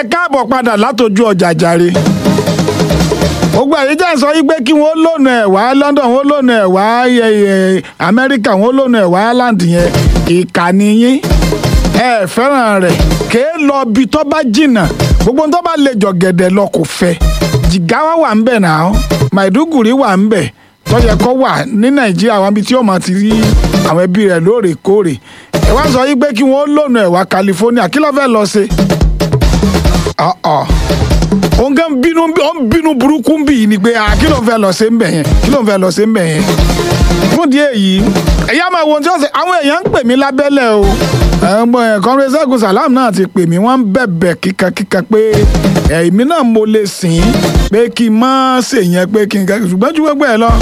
ẹ káàbọ̀ padà látọjú ọjà jàre gbogbo àyè jẹ́ sọ yí pé kí wọ́n lónà ẹ̀ wá London wọ́n lónà ẹ̀ wá Amẹ́ríkà wọ́n lónà ẹ̀ wá Ireland yẹn ìkànnì yín ẹ fẹ́ràn rẹ̀ kéé lọ bí tó bá jìnnà gbogbo tó bá lè jọ gẹ̀dẹ̀ lọ kò fẹ́ Jigawa wà ń bẹ̀ náà Maiduguri wà ń bẹ̀ tó yẹ kó wà ní Nàìjíríà wọn bí tí ó máa ti rí àwọn ẹbí rẹ̀ lóòrèkóòrè ẹ wá sọ yí pé kí wọ́n lónà ẹ̀ wá California kí ló fẹ́ lọ ṣe òun kan bínú ó ń bínú burúkú bí yìí ni pé kí ló ń fẹ́ lọ ṣe ń bẹ̀ yẹn kí ló ń fẹ́ lọ ṣe ń bẹ̀ yẹn fún díẹ̀ yìí ẹ̀yà máa wo ohun tí wọ́n ṣe àwọn èèyàn ń pè mí lábẹ́lẹ̀ o kọ́ńrẹ́ Ṣẹ́gun Sàlámù náà ti pè mí wọ́n ń bẹ̀bẹ̀ kíkankíkan pé èmi náà mo lè sìn ín pé kí n má ṣe yẹn pé kí n kẹ́ ṣùgbọ́n ju gbogbo ẹ̀ lọ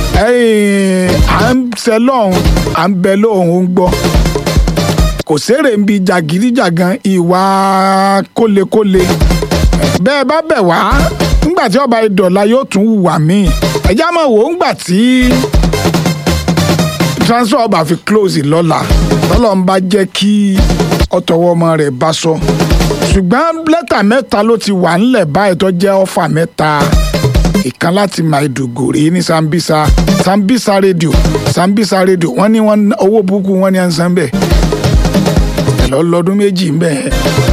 à ń ṣe lọ́hùn à ń bẹ lóhùn ó ń gbọ́ kò sérè ń bi jàgídíjàgan ìwà kólekóle bẹ́ẹ̀ bá bẹ̀ wá ńgbà tí ọba ìdọ̀la yóò tún hùwà míì ẹ̀já máa wò ó ńgbà tí transfer ọba fi close lọ́la tọ́lọ́ ń bá jẹ́ kí ọ̀tọ̀wọ́ ọmọ rẹ̀ bá sọ ṣùgbọ́n lẹ́tà mẹ́ta ló ti wà ńlẹ̀ báyìí tó jẹ́ ọ̀fà mẹ́ta ìkan láti Maiduguri ní Sambisa Sambisa radio Sambisa radio wọ́n ní wọ́n owó burúkú wọ́n ní à ń san bẹ́ẹ̀ ẹ̀ lọ́ lọ́dún méjì ń bẹ́ẹ̀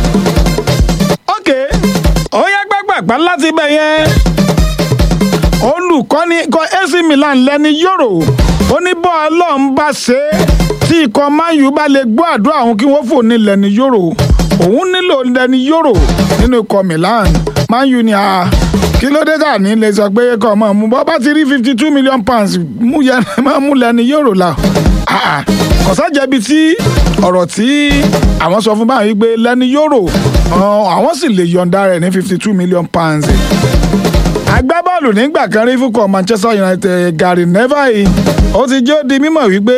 ó yẹ gbàgbàgbà láti bẹ̀ yẹn. olùkọ́ni ikọ̀ AC Milan lẹ́ni yòrò ó ní bọ́ ọlọ́run bá ṣe é tí ikọ̀ Man U bá lè gbọ́ àdúrà òun kí wọ́n fò ní lẹ́ni yòrò òun nílò lẹ́ni yòrò nínú ikọ̀ Milan Man U ni a kí ló dé tà ní lè sọ pé kọ́ ọmọ mu bọ́ bá ti rí fifty two million pounds mú yẹn máa mú lẹ́ni yòrò la kọ̀sájẹ́bi tí ọ̀rọ̀ tí àwọn sọ fún báyìí pé lẹ́ni yòrò àwọn sì lè yọ̀ǹda rẹ̀ ní fifty two million pounds. agbábọ́ọ̀lù nígbà kan rí fúnkọ̀ Manchester United Gary Neville ó ti jẹ́ ó di mímọ̀ wípé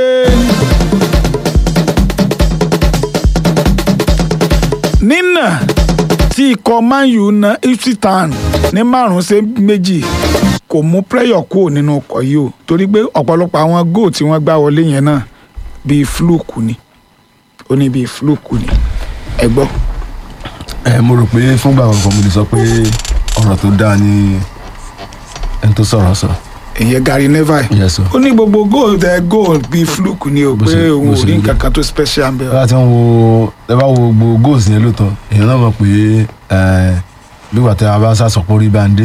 nínà tí ikọ̀ Man U na Ipswich Town ní márùn-ún sí méjì kò mú pressure kúrò nínú ọkọ̀ yìí o torí pé ọ̀pọ̀lọpọ̀ àwọn góò tí wọ́n gbá wọlé yẹn náà bíi fluke ni ó ní bíi fluke ni ẹ gbọ́ ẹ mo rò pé fúngbà kankan mo lè sọ pé ọ̀rọ̀ tó dáa ni ẹni tó sọ̀rọ̀ sọ. ìyẹn Gary Neville Yes, sir. ó ní gbogbo goal tẹ goal bíi fluke ni o Bó pé ṣe- òun bó ò ṣe rí rí. nǹkan kan tó special ń bẹ. ẹ bá ti ń wo ẹ bá wo gbogbo goals yẹn lóòótọ́ èèyàn náà mọ̀ pé ẹ bí wàá tẹ abáṣà sọ̀pọ̀ rí báńdé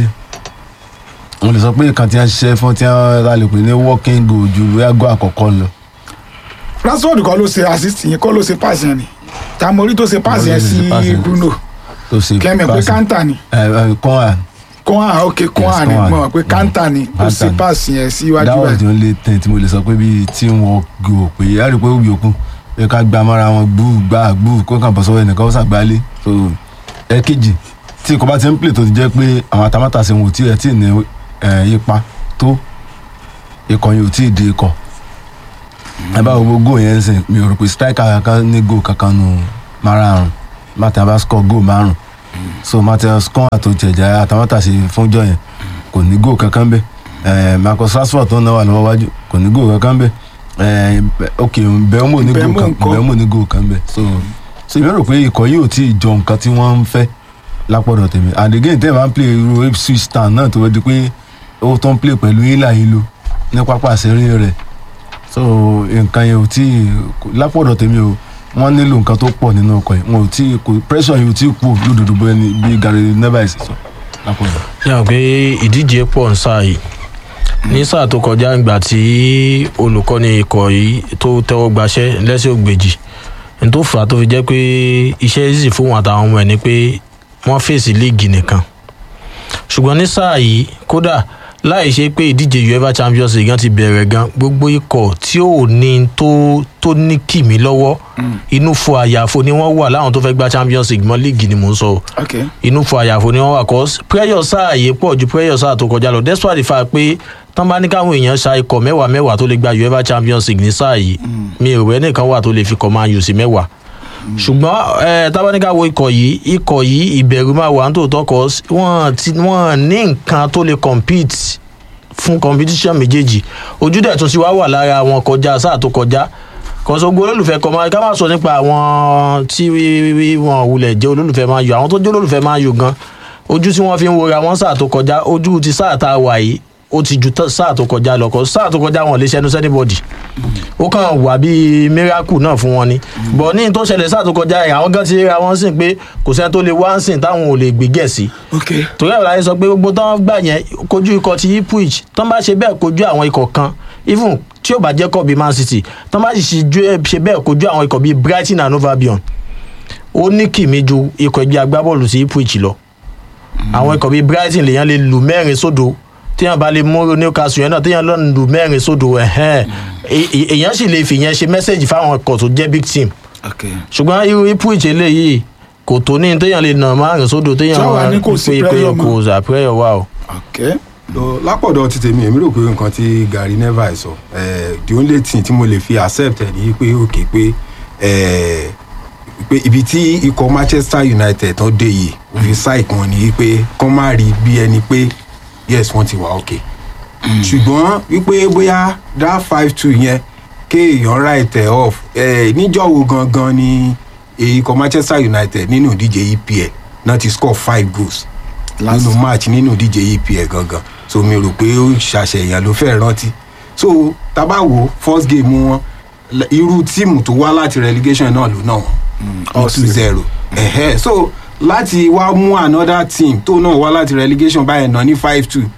mo lè sọ pé kan tí wọ́n ṣiṣẹ́ fún tí wọ́n ta lè pè ní working goal ju bóyá goal àkọ́kọ́ lọ. Rashford kọ́ ló ṣe assist yẹn kọ́ ló ṣe pass yẹn ni Tamori tó ṣe pass Tamori yẹn ló sí ṣe pass yẹn. Bruno tó ṣe kẹ́mi pé pass. kanta ni ẹ ẹ kọ́ à kọ́hán ok kọ́hán ni Kohan. mo mọ̀ pé kanta ni ó ṣe Kanta ni. pass yẹn síwájú that was báyìí. the only thing tí mo lè sọ pé bíi teamwork goal pé a rí i pé ó yòókù pé ká gba amára wọn gbúù gbà gbúù kó kàn bọ̀ sọ́wọ́ ẹnìkan ó ṣàgbálẹ̀ so ẹ̀kejì tí nǹkan bá ti ń play tó ti jẹ́ pé àwọn atamátàsí wọn ò tí ẹ̀ tí ì ní ẹ̀, ipa tó ikọ̀ yẹn ò tí ì di ikọ̀ ẹ bá wo gbogbo goal yẹn ń sìn mi ò rò pé striker kankan ní goal kankan nù márààrún martin abá score goal márùn so martin score àti òjẹ̀jà atamátàsí fúnjọ yẹn kò ní goal kankan bẹ́ẹ̀ ẹ Marcus Rashford tó ń náwó àlọ́wọ́ wájú kò ní goal kankan bẹ́ẹ̀ ẹ ok Mbeumo ní goal Mbeumo kan ńkọ́? Mbeumo ní goal kan bẹ́ẹ̀ so so ìbéèrè pé ikọ̀ yìí ò tí ì jọ nǹkan tí wọ́n ń fẹ́ lápọ̀dọ̀ tèmi and again tẹ́ ẹ̀ máa ń play irú Ipswich Town náà tó wẹ́ di pé ó tó ń play pẹ̀lú ìlà ìlú ní pápá àṣírí rẹ̀ so nǹkan yẹn ò tí ì lápọ̀dọ̀ tèmi o wọ́n nílò nǹkan tó pọ̀ nínú ọkọ̀ yìí wọn ò tí ì kò pressure yìí ò tí ì kú lódodo bóyá ni bí Gary Neville ṣe sọ lápọ̀dọ̀. yàn pé ìdíje pọ̀ ń sáà yìí ní sáà tó kọjá ìgbà tí olùkọ́ni ikọ̀ yìí tó tẹ́wọ́ gbaṣẹ́ lẹ́sẹ̀ ògbèjì ní tó fà á tó fi jẹ́ pé iṣẹ́ easy fún wọn àtàwọn ọmọ ẹ̀ ni pé wọ́n fèsì líìgì nìkan ṣùgbọ́n ní sáà yìí kódà láì ṣe pé ìdíje uefa champions league gan ti bẹ̀rẹ̀ gan gbogbo ikọ̀ tí ò ní tó tó ní kìmí lọ́wọ́ inú fún àyàfo ni wọ́n wà láwọn tó fẹ́ gba champions league mọ́ líìgì ni mò ń sọ o ok inú fún àyàfo ni wọn wà kọ prayer sáà yìí pọ̀ ju prayer sáà tó kọjá lọ despite the fact pé tán bá ní káwọn èèyàn ṣa ikọ̀ mẹ́wàá mẹ́wàá tó lè gba uefa champions league ní sáà yìí mi ò rẹ́ nìkan wà tó lè fi kọ́ máa yù sí mẹ́wàá ṣùgbọ́n ẹ tábánikà wo ikọ̀ yìí ikọ̀ yìí ìbẹ̀rù máa wà nítòótọ́ kọ́ wọ́n ti wọ́n ní nǹkan tó lè compete fún competition méjèèjì ojú dẹ̀ tún ti wá wà lára wọn kọjá sáà tó kọjá kọ̀sọ́gbó olólùfẹ́ kọ́ máa ká má sọ nípa àwọn tí wọn wulẹ̀ jẹ́ olólùfẹ́ máa yọ àwọn tó jẹ́ olólùfẹ́ máa yọ gan ojú tí wọ́n fi ń wora wọn sáà tó kọjá ojú ti sáà tá a wà yìí ó ti ju tá- sáà tó kọjá lọ kọ sáà tó kọjá wọn lè ṣẹnu sẹ́nibọ̀dì ó kàn wà bíi miracle náà fún wọn ni bọ̀ ní tó ṣẹlẹ̀ sáà tó kọjá yìí àwọn gan ti ra wọn sìn pé kò sẹ́ni tó lè wá ń sìn táwọn ò lè gbégẹ̀ sí ok torí àwọn láyé sọ pé gbogbo tán gbà yẹn kojú ikọ̀ ti ipwich tán bá ṣe bẹ́ẹ̀ kojú àwọn ikọ̀ kan even tí ó bá jẹ́ kọ́ bíi man city tán bá sì ṣe ju- ṣe bẹ́ẹ̀ kojú àwọn ikọ̀ bíi brighton and hove albion ó ní kìmí ju ikọ̀ ẹgbẹ́ agbábọ́ọ̀lù sí ipwich lọ àwọn ikọ̀ bíi brighton lèèyàn lè lù mẹ́rin sódò téèyàn bá lè mú newcastle yẹn náà téèyàn lọ lù mẹ́rin sódò ẹ̀hẹ́n È- è- èèyàn sì lè fìyẹn ṣe mẹ́sẹ̀gì fáwọn ikọ̀ tó jẹ́ big team ok ṣùgbọ́n irú ipwich eléyìí kò tó ní téèyàn lè nà márùn sódò téèyàn Tí wàá ní kò sí pé pé pressure mọ́. kò sà pressure wà o. ok Lọ- lápọ̀dọ̀ ti tèmi èmi rò pé nǹkan tí Gary Neville sọ eh, the only thing tí mo lè fi accept ẹ̀ ní pé òkè pé eh, pé ibi tí ikọ̀ Manchester United tán dé yìí òfin sáìkì wọn ni pé kán má rí bí ẹni pé yes wọ́n ti wà òkè ṣùgbọ́n wípé bóyá that five two yẹn kéèyàn right ẹ̀ off eh, níjọ́ wo gangan ni ikọ̀ Manchester United nínú ìdíje EPL náà ti score five goals nínú match nínú ìdíje EPL gangan so mi rò pé ó ṣàṣeyàn ló fẹ́ rántí so tábà wo first game wọn l- irú tíìmù tó wá láti relegation náà ló náà wọn ní two zero ẹ̀hẹ́ so láti wá mú another team tó náà wá láti relegation báyìí náà ní five two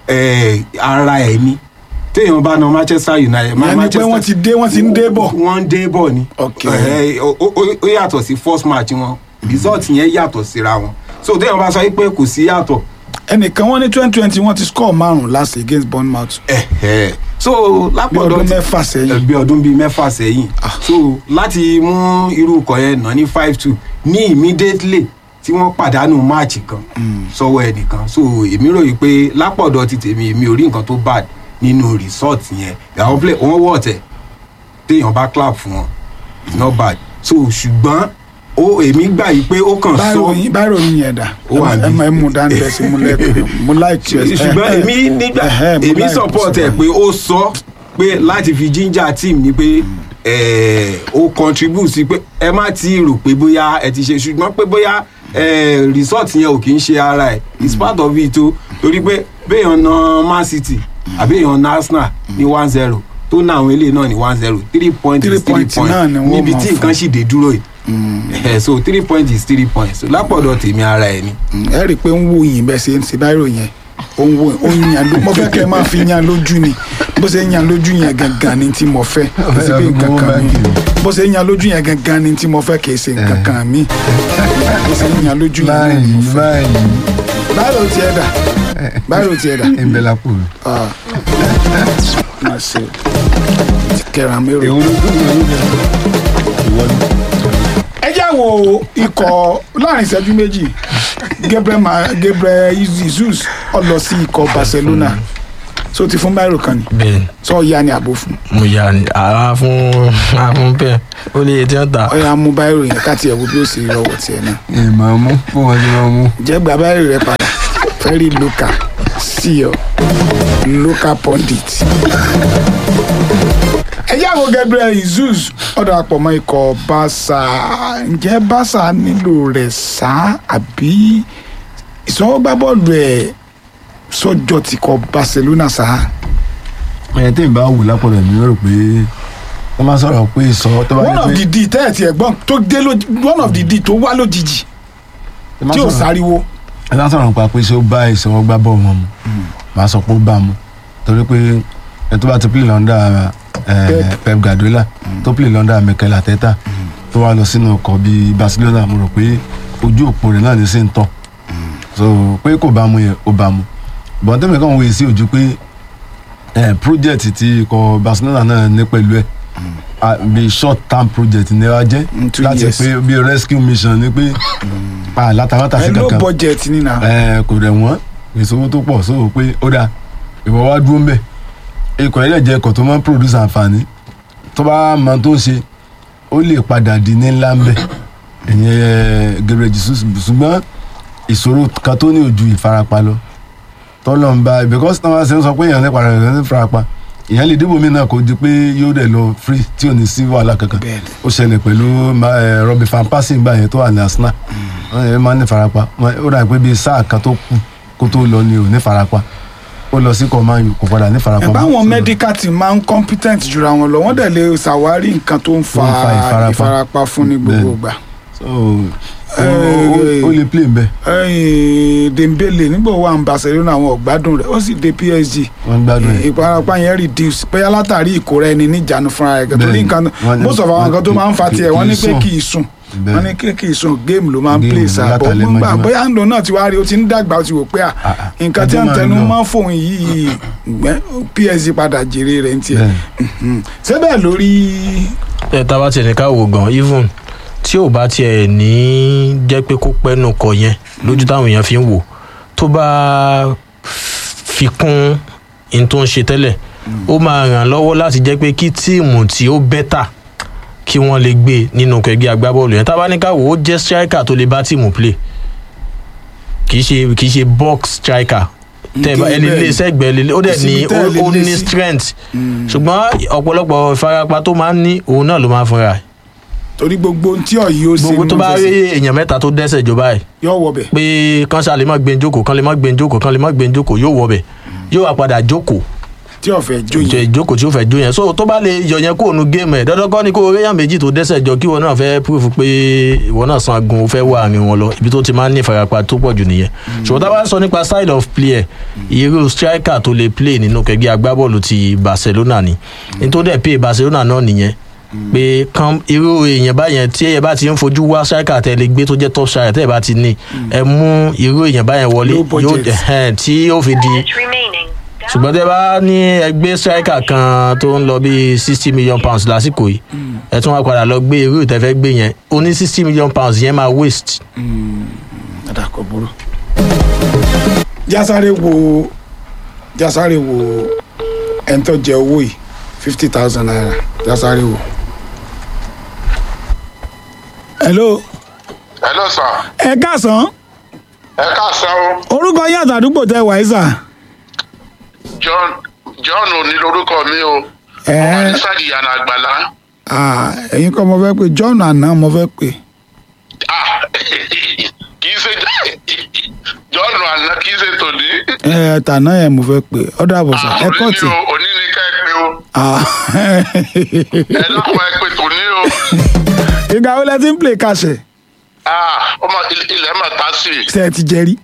ara ẹ̀ ni téèyàn bá na Manchester United ìyẹn ni pé wọ́n ti dé wọ́n ti ń dé bọ̀ wọ́n ń dé bọ̀ ni Ok. Ẹ̀hẹ́, ó- ó ó- ó yàtọ̀ sí first match wọn result yẹn yàtọ̀ síra wọn so téèyàn bá sọ pé kò sí yàtọ̀ ẹnìkan wọ́n ní twenty twenty wọ́n ti score márùn last against Bournemouth ẹ̀hẹ́. so bí lápọ̀dọ̀ ọdún ti- mẹ́fà sẹ́yìn bí ọdún bíi mẹ́fà sẹ́yìn so láti mú irú ikọ̀ yẹn nà ní five two ní immediately tí wọ́n pàdánù máàcì kan sọ́wọ́ ẹnìkan so èmi ròyìn pé lápọ̀dọ̀ ti tèmi èmi ò rí nǹkan tó bad nínú result yẹn àwọn play wọ́n wọ̀ tẹ̀ téèyàn bá clap fún wọn it's not bad so ṣùgbọ́n ó èmi gbà yìí pé ó kàn báyìí sọ ròyìn báyìí ròyìn yẹn dà Ó wà ẹ níbí. mọ ẹ mú dání bẹ́ẹ̀ sí mú lẹ́kọ̀ọ́ mú láìkí ẹ ṣùgbọ́n èmi nígbà èmi support ẹ̀ pé ó sọ pé láti fi ginger team ni pé eh, ó contribute sí pé ẹ má ti rò pé bóyá ẹ ti ṣe ṣùgbọ́n pé bóyá eh, result yẹn ò kì í ṣe ara ẹ̀ it's part of it o torí pé béèyàn na Man City àbí èèyàn na Arsenal ní one zero tó ná àwọn eléyìí náà ní one zero three point Three is three point point náà ni wọ́n níbi máa tí fún. nǹkan sì dé dúró yìí Eh, so three point is three points so lápọ̀dọ̀ tèmi ara ẹ̀ ni. ẹ rí i pé ń wò yín bẹ́ẹ̀ ṣe ń ṣe báyìí ròyìn yẹn ó ń wò ó ń yan lójú mo fẹ́ kẹ́ ẹ máa fi yan lójú ni bó ṣe ń yan lójú yẹn gangan ni tí mo fẹ́ kì í ṣe bí nǹkan kan mi bó ṣe ń yan lójú yẹn gangan ni tí mo fẹ́ kì í ṣe nǹkan kan mi bó ṣe ń yan lójú yẹn náà ni mo báyìí fẹ́. báyìí báyìí ló tiẹ̀ dà báyìí ló tiẹ̀ dà ń bẹ lápò rẹ̀. Ah. máa ṣe ti kẹra mérò. èwo ló dún ìwé lóde ìwọ ni. ẹ já wo ikọ̀ láàrin ìṣẹ́jú méjì Gabriel Ma- Gabriel Jesus ó lọ sí ikọ̀ Barcelona so ti fún báyìí kan ni bẹ́ẹ̀ sọ ya ni àbò fún mo yà ní àá fún àá fún bẹ́ẹ̀ ó lè tí wọ́n ta ọyà mú báyìí yẹn káti ẹ̀wò bí ó ṣe rọwọ́ tiẹ̀ náà ẹ máa mú fún wọn tí wọn mú. jẹ́ gba báyìí rẹ padà very local sí ọ local pundit. ẹ já wo Gabriel Jesus ọ̀dọ̀ àpọ̀ mọ́ ikọ̀ Barca ǹjẹ́ Barca nílò rẹ̀ sá àbí ìsọwọ́gbábọ́ọ̀lù ẹ̀ sọ́jọ́ ti kọ Barcelona sá. ẹ tí n bá wù lápọ̀lọ̀ mi rò pé wọ́n máa sọ̀rọ̀ pé sọ tó bá one of yẹ the pé d tẹ́ẹ̀tì ẹ̀gbọ́n tó dé lójijì one of the d tó wá lójijì tí ò sáriwo. ẹ bá sọ̀rọ̀ nípa pé ṣé ó bá ìṣòwò gbá bọ̀ wọn mu màá sọ pé ó bá mu torí pé ẹ tó bá ti play lọ́ndà Pep. Pep Guardiola tó play lọ́ndà Mikel Arteta tó wá lọ sínú ọkọ̀ bíi Barcelona mo rò pé ojú òpó rẹ̀ náà ní sí ń tọ̀ so pé kò bá mu yẹn ó bá mu bọ́n tẹ́mi kàn wòye sí ojú pé eh, project tí ikọ̀ Barcelona náà ní pẹ̀lú ẹ̀ ah, bí short term project ní wá jẹ́ Mm, two láti years. pé bí rescue mission ni pé ah, látàrátà sí ẹ ló kankan budget nínà. ẹ kò rẹ̀ wọ́n ìṣòwò tó pọ̀ sóò pé ó dáa ìwọ wá dúró ń bẹ̀ ikọ̀ ilé jẹ́ ikọ̀ tó máa ń produce àǹfààní tó bá mọ tó ń ṣe ó lè padà di ní ńlá ń bẹ̀ ìyẹn Gabriel Jesus ṣùgbọ́n ìṣòro kan tó ní ojú ìfarapa lọ tọ́lọ̀ ń bá because tí wọ́n ṣe ń sọ pé èèyàn nípa rẹ̀ ní ìfarapa ìyẹn lè dìbò mí náà kó di pé yóò dẹ̀ lọ free tí ò ní sí wàhálà kankan Bẹ́ẹ̀ni. ó ṣẹlẹ̀ pẹ̀lú ma- eh, Robin van Persie gbà yẹn tó wà ní Arsenal wọ́n yẹn máa ń ní farapa Wọ́n- ó dà pé bíi sáà kan tó kù kó tó lọ ni ò ní farapa ó lọ sí kọ́máyù kò padà ní farapa ẹ̀ mọ́. báwọn So, medical team máa ń competent jura wọn lọ wọ́n dẹ̀ lè ṣàwárí nǹkan tó ń fa Tó ń fa ìfarapa. ìfarapa fún ní gbogbo Bẹ́ẹ̀ni. ìgbà. so, ó- ó- ó lè play nbẹ ẹ̀yìn Dembele nígbà wo wà ní Barcelona àwọn ọ̀gbádùn rẹ̀ ó sì dé PSG wọ́n gbádùn ẹ̀ ìfarapa yẹn reduce bóyá látàrí ìkóra ẹni níjànú fúnra rẹ̀ torí Bẹ́ẹ̀ni. nǹkan Wọ́n ní- most of àwọn nǹkan tó máa ń fa kì- tiẹ̀ wọ́n ní kì í pé sùn. kì í sùn Bẹ́ẹ̀ni. wọ́n ní pé kì í sùn game ló máa ń Game play ló sáà bọ́ látàlẹ́ gbà mọ́júmọ́. bóyá ń lò náà ti wá rí o ti ń dàgbà o ti wò pé à Ah, ah. nǹkan tí Ẹjọ́ à ń máa tẹnu lọ. máa ń fòun yìí gbẹ́ PSG padà jèrè rẹ̀ ń tiẹ̀ Bẹ́ẹ̀ni. ṣé bẹ́ẹ̀ lórí ẹ tá a bá tiẹ̀ ní ká wò gan even tí ò bá tiẹ̀ ní jẹ́ pé kó pẹ́nu kọ yẹn lójú táwọn èèyàn fi ń wò tó bá fi kún in tó ń ṣe tẹ́lẹ̀ ó máa ràn lọ́wọ́ láti jẹ́ pé kí tíìmù tí ó bẹ́tà kí wọ́n lè gbé nínú ẹgbẹ́ agbábọ́ọ̀lù yẹn tá a bá ní ká wò ó jẹ́ striker tó lè bá tíìmù play kì í ṣe kì í ṣe box striker tẹ́ ẹ bá ẹni lé sẹ́gbẹ̀ẹ́ lé ó dẹ̀ Kò ní síbi tẹ́ ẹ lè ó lé ní sí. strength ṣùgbọ́n ọ̀pọ̀lọpọ̀ ìfarapa tó máa ń ní òun náà ló máa ń fúnra ẹ̀ torí gbogbo ohun tí ọ̀yí ó ṣe gbogbo tó nínú bá rí fẹsẹ̀ èèyàn mẹ́ta tó dẹ́sẹ̀ jọba ẹ̀ yóò wọ bẹ̀ pé kán ṣáà lè má gbé jókòó kán lè má gbé jókòó kán lè má gbé jókòó yóò wọ bẹ̀ yóò wá padà jókòó tí ọ̀fẹ́ jó jẹ yẹn ìjókòó tí ó fẹ́ jó yẹn so tó bá lè yọ yẹn kó nu géèmù ẹ̀ dandan kọ́ ni kó o réyàn méjì tó dẹ́sẹ̀ jọ kí ìwọ náà fẹ́ púrúfù pé ìwọ náà san agun o fẹ́ wà àárín wọn lọ ibi tó ti máa ń ní ìfarapa tó pọ̀ jù nìyẹn ṣùgbọ́n tá a bá ń sọ nípa side of player irú striker tó lè play nínú kẹgbẹ́ agbábọ́ọ̀lù ti Barcelona ni nítorí ẹ̀ pé Barcelona náà nìyẹn pé kan irú èèyàn báyẹn tí ẹ bá ti ń fojú wá striker tẹ lè gbé tó jẹ́ top striker tẹ́ ẹ bá ti ní ẹ mú irú èèyàn báyẹn wọlé Low yóò budget. ẹhẹ́n, tí yóò fi di minutes remaining. ṣùgbọ́n tẹ́ bá ní ẹgbẹ́ striker kan tó ń lọ bíi sixty million pounds lásìkò yìí ẹ tún wá padà lọ gbé irú ìtẹ́fẹ́ gbé yẹn ó ní sixty million pounds yẹn máa waste. àdàkọ̀ burú. jásáré wo jásáré wo ẹni tó jẹ owó yìí fifty thousand naira jásáré wo. hello hello sir ẹ káàsán ẹ káàsán o orúkọ yín àtàdúgbò tẹ wàá sà. john john ò ní lórúkọ mi o ẹ anisadi yana àgbàlá ah, ẹ̀yin kọ́ mo fẹ́ pé john àná mo fẹ́ pé ah kì í ṣe john àná kì í ṣe tòní ẹ tàná yẹn mo fẹ́ pé ọ̀dọ̀ àbọ̀sà ẹ kọ́ òní tì. ni o òní ni ká ẹ pé o Ah. ẹ dákun ẹ pé tòní o ìgbà wo lẹ ti ń play kàṣẹ ah ọmọ il- ilẹ̀ mà ta sí i ṣe ẹ ti jẹrí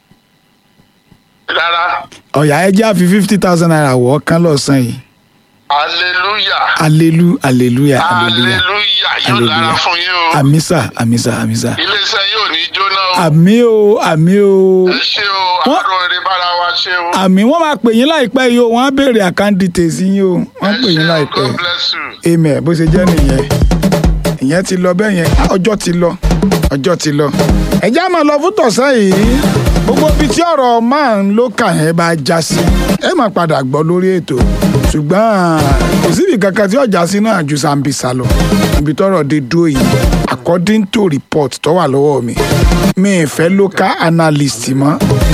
rárá ọ̀yà ẹ jẹ́ àfi fifty thousand naira wọ̀ ọ́ kán lọ́sàn yìí hallelujah alelu aleluya aleluya hallelujah yóò dára fún yín o àmísà àmísà àmísà iléeṣẹ́ yóò ní jóná o àmì o àmì o ẹ ṣé o Wọ́n- àárọ̀ eré bára wa ṣe o àmì wọ́n máa pè yín láìpẹ́ yìí o wọ́n á béèrè account details yín o wọ́n ẹ pè yín ṣé o láìpẹ́ god bless you. amen bó ṣe jẹ́ nìyẹn ìyẹn ti lọ bẹ́ẹ̀ yẹn ọjọ́ ti lọ ọjọ́ ti lọ. ẹ̀já máa lọ fún tọ̀sán yìí gbogbo ibi tí ọ̀rọ̀ máa ń ló kà yẹn bá já sí ẹ máa padà gbọ́ lórí ètò ṣùgbọ́n kò síbi kankan tí ọjà sí náà ju Sambisa lọ ibi tọ́rọ̀ dé dúró yìí according to report tó wà lọ́wọ́ mi mi ì fẹ́ local analyst mọ́